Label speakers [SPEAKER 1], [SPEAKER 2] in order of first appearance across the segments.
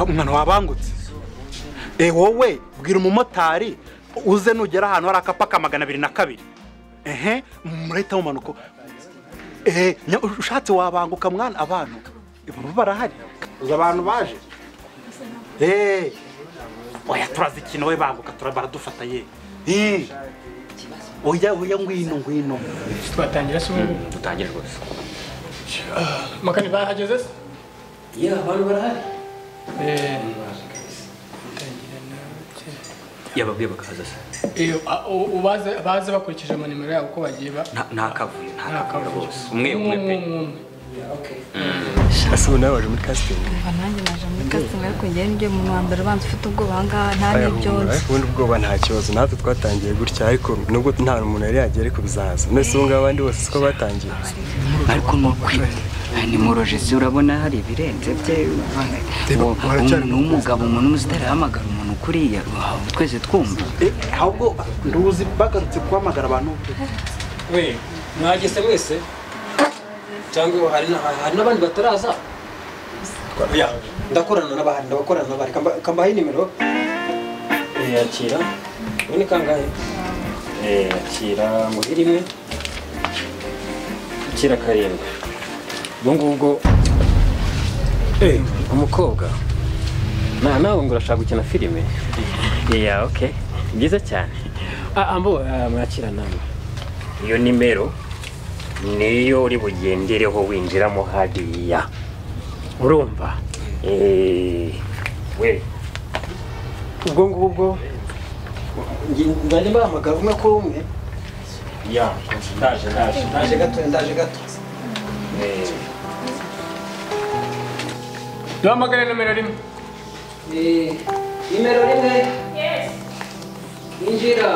[SPEAKER 1] umwana wabangutse wowe bwira umumotari uze nugera ahantu hari akapa ka magana abiri na kabiri ehe murahita mumanuka ehe ushatse wabanguka mwana abantu baba barahari uzi abantu baje eee oya turazikina we banguka baradufata ye eee oya oya ngwino ngwino
[SPEAKER 2] twatangira se ubu
[SPEAKER 3] dutangira rwose
[SPEAKER 2] makani bahageze se
[SPEAKER 3] iyo abantu barahari
[SPEAKER 2] Eh,
[SPEAKER 3] yababwiye bakaza se
[SPEAKER 2] iyo a- u- u- baze- baze bakurikije ama nimero yabo uko bagiye ba
[SPEAKER 3] Nta- nta kavuyo nta kavuyo
[SPEAKER 2] akavuyo.
[SPEAKER 3] rwose umwe umwe pe
[SPEAKER 2] umwe
[SPEAKER 4] ese ubu nawe waje muri casting
[SPEAKER 5] Umva nanjye naje muri casting ariko njyewe ni muntu wa mbere ubanza ufite ubwoba aha ngaha nta
[SPEAKER 4] Aya,
[SPEAKER 5] n'ibyo
[SPEAKER 4] humura,
[SPEAKER 5] nzi
[SPEAKER 4] ariko ubundi ubwoba nta kibazo natwe twatangiye gutya ariko nubwo nta muntu yari yagiye ariko bizaza mbese ubu ngubu abandi bose siko batangiye
[SPEAKER 6] ariko ni ukuri ni murojesi urabona hari ibirenze bye
[SPEAKER 4] Reba,
[SPEAKER 6] Uwo-
[SPEAKER 4] baracyari
[SPEAKER 6] umuntu w'umugabo umuntu uzi utarahamagara umuntu kuriya wawe, twese twumva
[SPEAKER 1] ahubwo nduzi bagarutse guhamagara abantu
[SPEAKER 7] we mwageze mwese cyangwa hari na- hari n'abandi bataraza oya ndakorana n'abahari ndabakorana n'abahari Kamba- kambahe nimero Eh, yakira ubu ni kangahe Eh, yakira ngo iri imwe yakira karindwi ubwo ngubwo Eh, umukobwa na nawe ngo urashaka gukina filime iya oke byiza cyane Ah, ambo ah, mwakira namwe iyo nimero niyo uri bugendereho winjiramo hariya urumva Eh, we ubwo ngubwo
[SPEAKER 1] nzajya mbahamagara umwe kuri umwe
[SPEAKER 7] ya ndaje ndaje
[SPEAKER 1] ndaje gato ndaje gato
[SPEAKER 7] Eh,
[SPEAKER 2] duhamagare nomero rimwe
[SPEAKER 6] nimero rimwe injira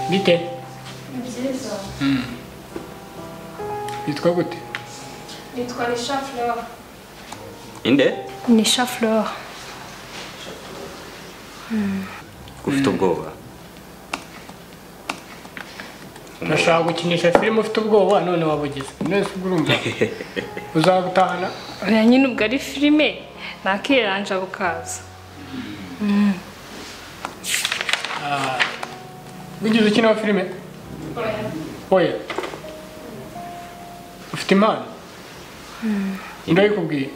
[SPEAKER 2] bite Mm. yitwa gute
[SPEAKER 8] Nitwa Nisha Fleur.
[SPEAKER 3] inde
[SPEAKER 8] Nisha Fleur.
[SPEAKER 3] ufite ubwoba
[SPEAKER 2] urashaka gukinisha filime ufite ubwoba none wabugize mwese ubwo urumva uzabutahana
[SPEAKER 8] Oya nyine ubwo ari filime nakiranja bukaza.
[SPEAKER 2] Ah, wigeze ukina filime oya ufite impano ndayikubwiye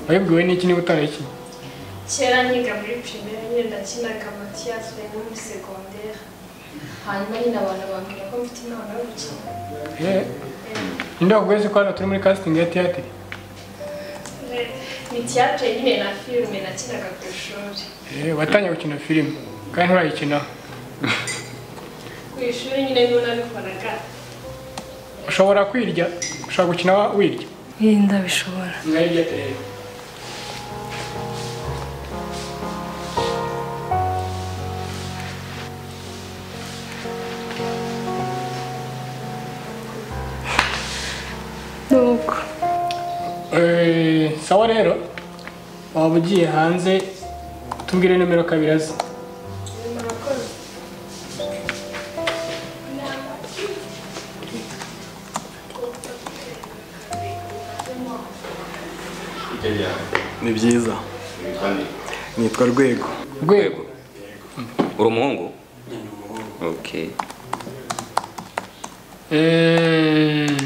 [SPEAKER 2] wayibwiwe n'iki niba utarayikinnye
[SPEAKER 8] Kera nyiga muri primaire nyine ndakinaga matiyazi no muri segondere. Hanyuma nyine abantu bambwira ko mfite impano yo gukina.
[SPEAKER 2] Eh, ninde wakubwiye se ko hano turi muri casting ya tiyatiri
[SPEAKER 8] Eh, Ni tiyatire nyine na filime nakinaga ku ishuri.
[SPEAKER 2] Eh, watangiye gukina filime kandi nturayikinaho
[SPEAKER 8] Ku ishuri nyine niho nabikoraga.
[SPEAKER 2] ushobora kwirya ushobora gukina wa- wirya
[SPEAKER 5] iyi ndabishobora
[SPEAKER 2] mwayirya
[SPEAKER 5] nuko
[SPEAKER 2] sawa rero waba ugiye hanze tubwire nomero kabiri azi
[SPEAKER 8] Murakoze.
[SPEAKER 4] ni byiza nitwa rwego
[SPEAKER 2] rwego
[SPEAKER 3] uri umuhungu ok
[SPEAKER 2] Mm,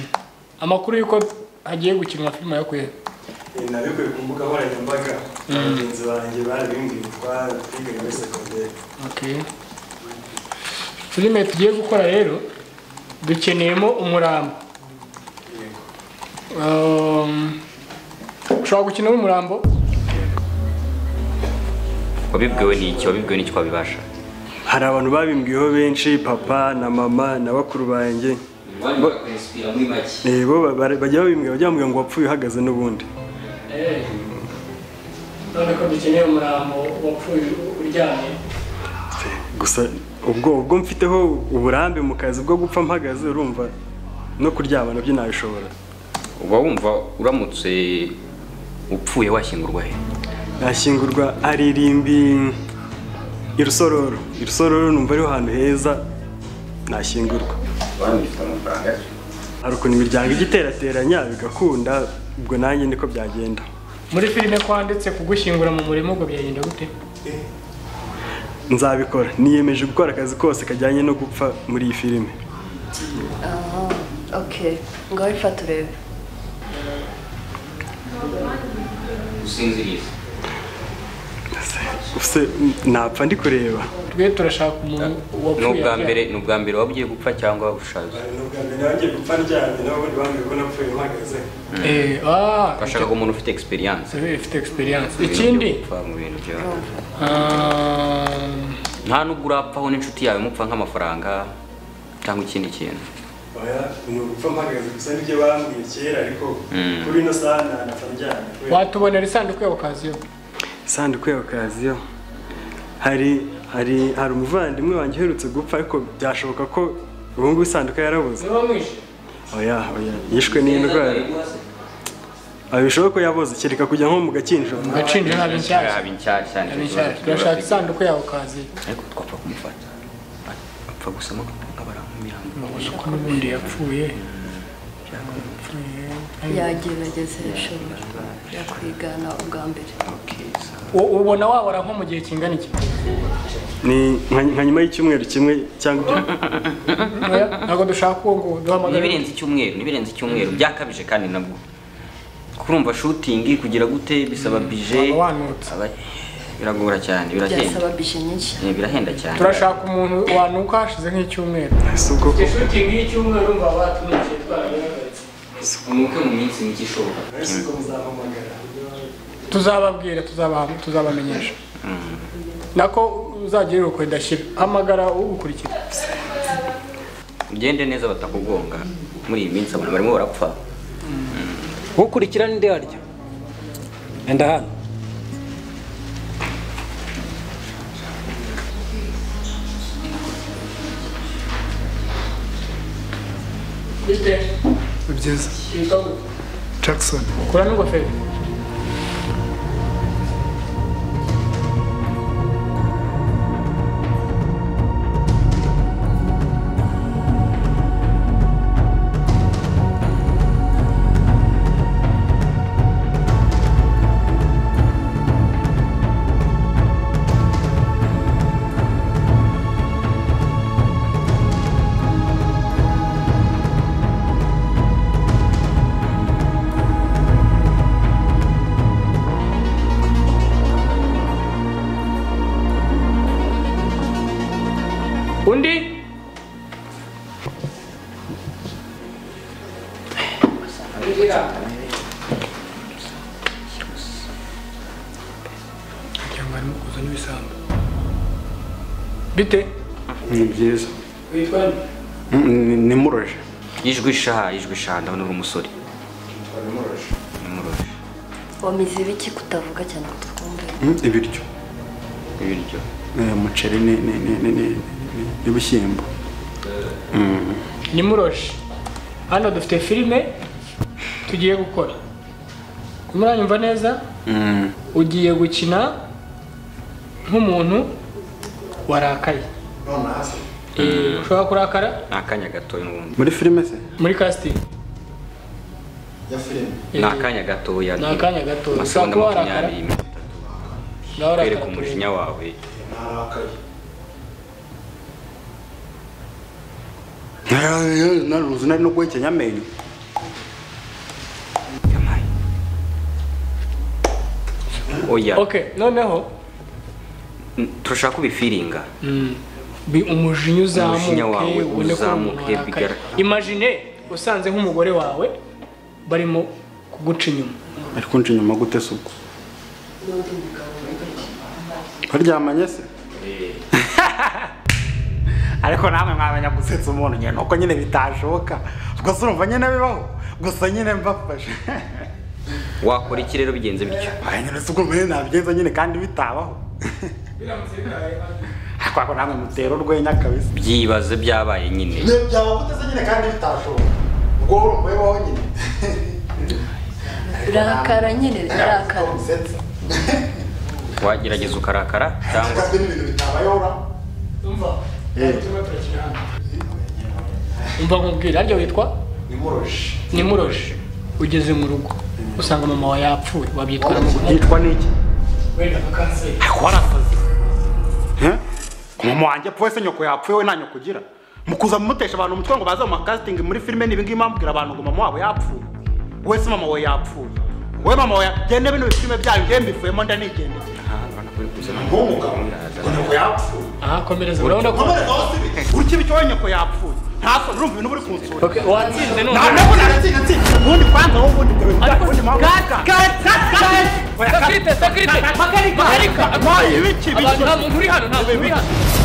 [SPEAKER 2] amakuru y'uko hagiye gukinwa filime yo kwera
[SPEAKER 4] nabikuye ku mbuga nkoranyambaga abagenzi banjye barabimbwiye twigaga muri segonderi
[SPEAKER 2] okay filime tugiye gukora rero dukeneyemo umurambo Um, ushobora gukinamo umurambo
[SPEAKER 3] wabibwiwe n'iki wabibwiwe n'iki wabibasha
[SPEAKER 4] hari abantu babimbwiyeho benshi papa na mama na bakuru banjye Eh, bo ba- bara- bajya babimbwira bajya bambwira ngo wapfuye uhagaze n'ubundi
[SPEAKER 2] none ko dukeneye umurambo wapfuye uryamye
[SPEAKER 4] gusa ubwo ubwo mfiteho uburambe mu kazi bwo gupfa mpagaze urumva no kuryama nabyo nabishobora
[SPEAKER 3] uba wumva uramutse upfuye washyingurwa he
[SPEAKER 4] nashyingurwa aririmbi irusororo irusororo numva ariho hantu heza nashyingurwa hari ukuntu imiryango ijya iterateranya bigakunda ubwo nanjye niko byagenda
[SPEAKER 2] muri filime kwanditse kugushyingura mu murima ubwo byagenda gute
[SPEAKER 4] nzabikora niyemeje gukora akazi kose kajyanye no gupfa muri iyi filime
[SPEAKER 9] oke ngaho reka turebe
[SPEAKER 3] usinziriza
[SPEAKER 4] ese napfa ndi kureba
[SPEAKER 2] twe turashaka umuntu
[SPEAKER 3] ni
[SPEAKER 2] wapfuye
[SPEAKER 3] ubwa mbere ni ubwa mbere waba ugiye gupfa cyangwa ushaje
[SPEAKER 4] nanjye gupfa ndyamye nawe ubundi bambwiye ko napfuye mpagaze
[SPEAKER 2] Eh, ah,
[SPEAKER 3] bashaka umuntu ufite experience
[SPEAKER 2] eh, ifite experience
[SPEAKER 3] Ibintu byo
[SPEAKER 2] ikindi
[SPEAKER 3] gupfa mu bintu byo
[SPEAKER 2] ah,
[SPEAKER 3] nta nubwo urapfaho n'inshuti yawe mupfa nk'amafaranga cyangwa ikindi kintu
[SPEAKER 4] oya ni ugupfa mpagaze gusa nibyo bambwiye kera ariko kuri ino saha nanapfa ndyamye kubera-
[SPEAKER 2] watubonera isanduku ya okaziyo
[SPEAKER 4] isanduku ya okaziyo hari hari hari umuvandimwe wanjye uherutse gupfa ariko byashoboka ko ubu ngubu isanduku yarabuze
[SPEAKER 2] niba mwishe
[SPEAKER 4] oya oya yishwe n'indwara Ah, bishoboka ko yabuze kereka kujya nko mu gakinjiro
[SPEAKER 2] gacinjiro haba inshyashya
[SPEAKER 3] yaba inshyashya nicyo
[SPEAKER 2] haba inshyashya
[SPEAKER 3] kibazo tujya
[SPEAKER 2] turashaka
[SPEAKER 3] bafite.
[SPEAKER 2] isanduku ya okaziyo
[SPEAKER 3] ariko twapfa kumufata apfa gusama nk'abaramumihanga
[SPEAKER 2] ubona ko n'ubundi yapfuye
[SPEAKER 9] yagerageza irashobora yakwigana ubwa mbere
[SPEAKER 2] U- ubona wabora nko mu gihe kingana iki
[SPEAKER 4] ni nka nka nyuma y'icyumweru kimwe cyangwa ibyo-
[SPEAKER 2] Oya, ntabwo dushaka uwo nguwo duhamagara
[SPEAKER 3] nibirenze icyumweru nibirenze icyumweru byakabije kandi nabwo kurumva shooting kugira gute bisaba bije
[SPEAKER 2] waba wanutse
[SPEAKER 3] Aba- biragora cyane birahenda
[SPEAKER 9] byasaba bishe nyinshi
[SPEAKER 3] Eh, birahenda cyane
[SPEAKER 2] turashaka umuntu wanuka hashize nk'icyumweru
[SPEAKER 4] si ubwo ko
[SPEAKER 2] shooting y'icyumweru mba batumije twarabihagaritse
[SPEAKER 3] umukwe mu minsi mike ishoboka
[SPEAKER 2] tuzababwira tuzabaha- tuzabamenyesha nako uzagire urukwe ndashyira hamagara ugukurikira
[SPEAKER 3] ugende neza batakugonga muri iyi minsi abantu barimo barapfa
[SPEAKER 7] ukurikira n'indi harya enda hano
[SPEAKER 10] byiza jackson
[SPEAKER 2] ukura n'ingofero undi cyangwa arimo kuza n'ibisambo bite
[SPEAKER 1] ni byiza
[SPEAKER 2] witwa
[SPEAKER 1] nimuroje
[SPEAKER 3] ijwi sha ijwi sha ndabona uri umusore nimuroje
[SPEAKER 9] wamize ibiki kutavuga cyane ngo twumve
[SPEAKER 1] ibiryo
[SPEAKER 3] ibiryo
[SPEAKER 1] Eh, umuceri ni- ni- ni- ni- ni- ni- n'ibishyimbo
[SPEAKER 2] ni muroshi hano dufite filime tugiye gukora muranyumva neza ugiye gukina nk'umuntu warakaye Eh, ushobora kurakara
[SPEAKER 3] ni akanya gatoya n'ubundi
[SPEAKER 1] muri filime se
[SPEAKER 2] muri casting
[SPEAKER 3] ni akanya gatoya
[SPEAKER 2] Ni akanya gatoya.
[SPEAKER 3] amasegonda
[SPEAKER 2] Ushobora kuba
[SPEAKER 3] makumyabiri
[SPEAKER 2] nawe urakara
[SPEAKER 3] kwereka umujinya wawe
[SPEAKER 1] naruzi nari no guhekenya amenyo
[SPEAKER 3] yamaye oya
[SPEAKER 2] okay noneho
[SPEAKER 3] turashaka kubifiringa
[SPEAKER 2] bi- umujinya uzamuke
[SPEAKER 3] Umujinya wawe
[SPEAKER 2] ubone ko uri umuntu
[SPEAKER 3] uzamuke,
[SPEAKER 2] warakaye.
[SPEAKER 3] bigaragara.
[SPEAKER 2] imagine usanze nk'umugore wawe barimo kuguca inyuma
[SPEAKER 1] ariko nje inyuma gute se ubwo baryamanye se ariko namwe mwamenya gusetsa umuntu nyine nuko nyine bitashoboka gusa urumva nyine bibaho gusa nyine mbafashe
[SPEAKER 3] wakora iki rero bigenze bityo
[SPEAKER 1] aya nyine si ukumva nyine nabyiza nyine kandi bitabaho ariko ako namwe mutera urwenya kabisa
[SPEAKER 3] byibaze byabaye nyine
[SPEAKER 1] niyo byaba gute se nyine kandi bitashoboka ubwo urumva bibaho nyine
[SPEAKER 9] rakara nyine rakara
[SPEAKER 1] usetsa
[SPEAKER 3] wagerageza ukarakara cyangwa
[SPEAKER 1] ugaswe n'ibintu bitabayeho uraho
[SPEAKER 2] umva umva nkubwira arya witwa
[SPEAKER 7] nimuroshe
[SPEAKER 2] nimuroshe ugeze mu rugo usanga mama wawe yapfuye wabyitwaramo gute
[SPEAKER 1] yitwa n'iki
[SPEAKER 2] wenda nka kanseri
[SPEAKER 1] warasaze mama wanjye apfuye se nyoko yapfuye we nta nyoko ugira mukuza mumutesha abantu umutwe ngo baze mu makasitingi muri filime ni ibingibi mwambwira abantu ngo mama wabo yapfuye we se mama we yapfuye we mama we genda bino bifilime byayo nge mbivuyemo ndanigendeye nk'umugabo ngo nyoko yapfuye
[SPEAKER 2] aha komereza urabona ko
[SPEAKER 1] nkomere zose urukiko icyo we nyoko yapfuye ntaso urumva ibintu buri kunsura
[SPEAKER 2] Okay, watsinze none
[SPEAKER 1] ntabwo naratsinze nsinze ubundi kwanza wowe ubundi dore
[SPEAKER 2] Ariko
[SPEAKER 1] ubundi mpamvu
[SPEAKER 2] kata, kata, kata. Sakrite, sakrite. Makarika. Makarika.
[SPEAKER 1] Makarika. Makarika.
[SPEAKER 2] Abantu nta muntu uri hano, nta muntu uri hano.